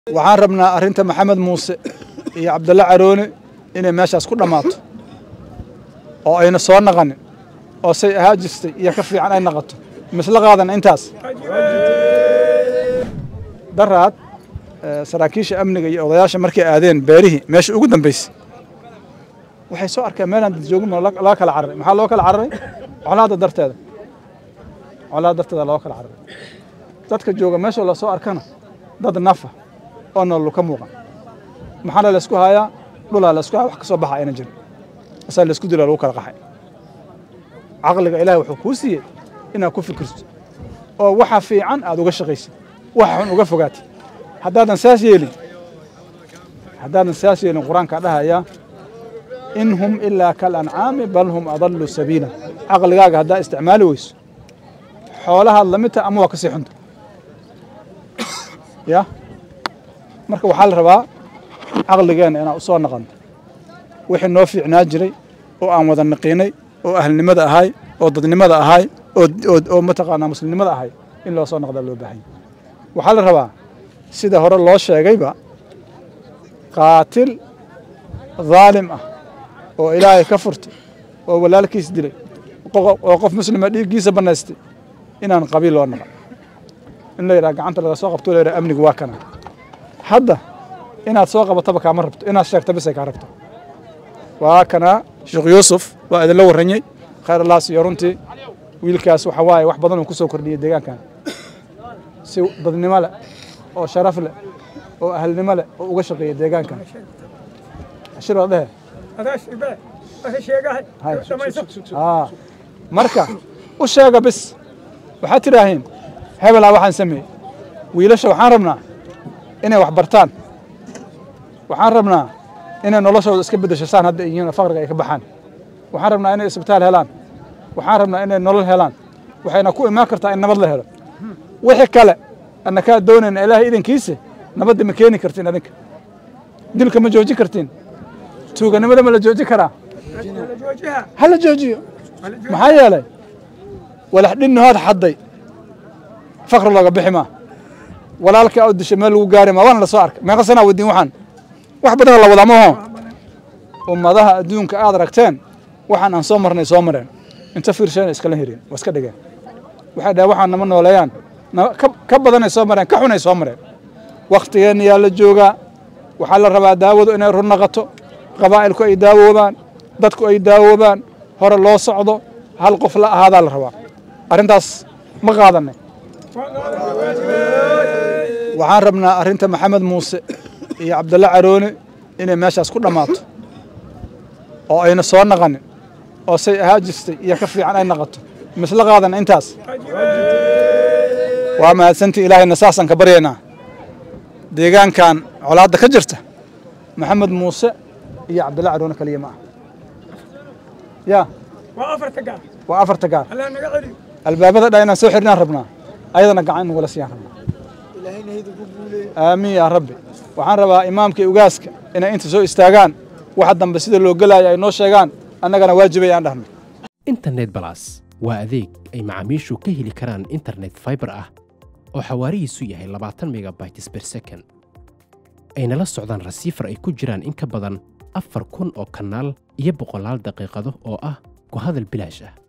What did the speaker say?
waxaan rabnaa arrinta maxamed muuse iyo cabdulle caroone inay meeshaas ku dhammaato oo ayna soo naqanin oo say ahaa jirtay iyo ka fiican ay naqato misla qaadana intaas daraad saraakiisha amniga iyo odayaasha markay aadeen beerihii meesha ugu dambaysay waxay soo arkeen meelaan dad joogin laga kala cararay maxaa loo kala cararay colaadda darteeda colaadda darteeda loo kala cararay dadka jooga meesha la soo arkana dad nafa oo nolol ka muuqan maxaana laysku hayaa dhulaa laysku haya wax ka soo baxa ayna jirin asaa laysku dilaa lagu kala qaxay caqliga ilaahay wuxuu kuu siiyey inaad ku fikirto oo waxa fiican aad uga shaqaysid waxa xun uga fogaatid haddaadan saas yeelin haddaadan saas yeelin qur-aankaa dhahayaa in hum ilaa kal ancaami bal hum adallu sabiila caqligaaga haddaa isticmaali weyso xoolahaad lamid taha ama waa ka sii xunta ya marka waxaa la rabaa caqligeenna inaan u soo naqanno wixii noo fiicnaa jiray oo aan wada naqiinay oo ahlnimada ahay oo dadnimada ahay oo mataqaanaa muslimnimada ahay in loo soo noqdaa loo baahanya waxaa la rabaa sida hore loo sheegayba qaatil dhaalim ah oo ilaahay ka furtay oo walaalkiis dilay oo qof muslima dhiiggiisa bannaystay inaan qabiil loo naqan in la yidhaha gacanta laga soo qabto la yidhaha amnigu waa kana hadda inaad soo qabataba kaama rabto inaad sheegto bisay kaa rabto waa kana sheekh yuusuf waa idinla warranyey khayr allah siiyo runtii wiilkaas waxa waaye wax badan uu ku soo kordhiyey deegaankan si dadnimo leh oo sharaf leh oo ahlnimo leh oo uga shaqeeya deegaankan ashir waa dhehe marka u sheega bis waxaad tidhaahiin hebelaa waxaan sameeyey wiilasha waxaan rabnaa inay wax bartaan waxaan rabnaa inay noloshooda iska beddesho saan hadda yihiin faqriga ay ka baxaan waxaan rabnaa inay isbitaal helaan waxaan rabnaa inay nolol helaan waxayna ku imaan kartaa in nabad la helo wixii kale anna kaa doonayna ilaahay idankiisa nabadda ma keeni kartiin adinka dilka ma joojin kartiin tuuganimada ma la joojin karaa ha la joojiyo maxaa yeelay walax dhinnahood xadday fakri looga bixi maa walaalkaa u dishay meel lagu gaari maa waana la soo arkay meeqa sanaa wadiin waxaan wax badanoo la wadaa maho ummadaha adduunka aad aragteen waxaan aan soo marnay soo mareen inta fiirsheena iskala hireen waa iska dhigeen waxay dhahen waxaan nama nooleeyaan ka badanay soo mareen ka xunay soo mareen wakhtigeenna yaa la joogaa waxaa la rabaa daawadu inay run naqato qabaa'ilku ay daawoobaan dadku ay daawoobaan hore loo socdo hal qof la ahaadaa la rabaa arrintaas ma qaadanay waxaan rabnaa arrinta maxamed muuse iyo cabdulle caroone inay meeshaas ku dhammaato oo ayna soo naqanin oo say ahaa jirtay iyo ka fiican ay naqato misla qaadana intaas waa mahadsantii ilaahayna saasaan ka baryaynaa deegaankan colaadda ka jirta maxamed muuse iyo cabdulle caroone kaliya ma ah ya waa afarta gaar albaabada dha inaan soo xirnaan rabnaa ayadana gacan inagula siiyaan rabnaa aamiin yaa rabbi waxaan rabaa imaamka iyo ugaaska inay inta soo istaagaan waxa dambe sida loo gelaayo ay noo sheegaan annagana waajibay aan dhahno internet balas waa adeeg ay macaamiishu ka heli karaan internet faibar ah oo xawaarihiisu yahay labaatan megabytes ber second ayna la socdaan rasiifar ay ku jiraan in ka badan afar kun oo kanaal iyo boqolaal daqiiqado oo ah ku hadal bilaash ah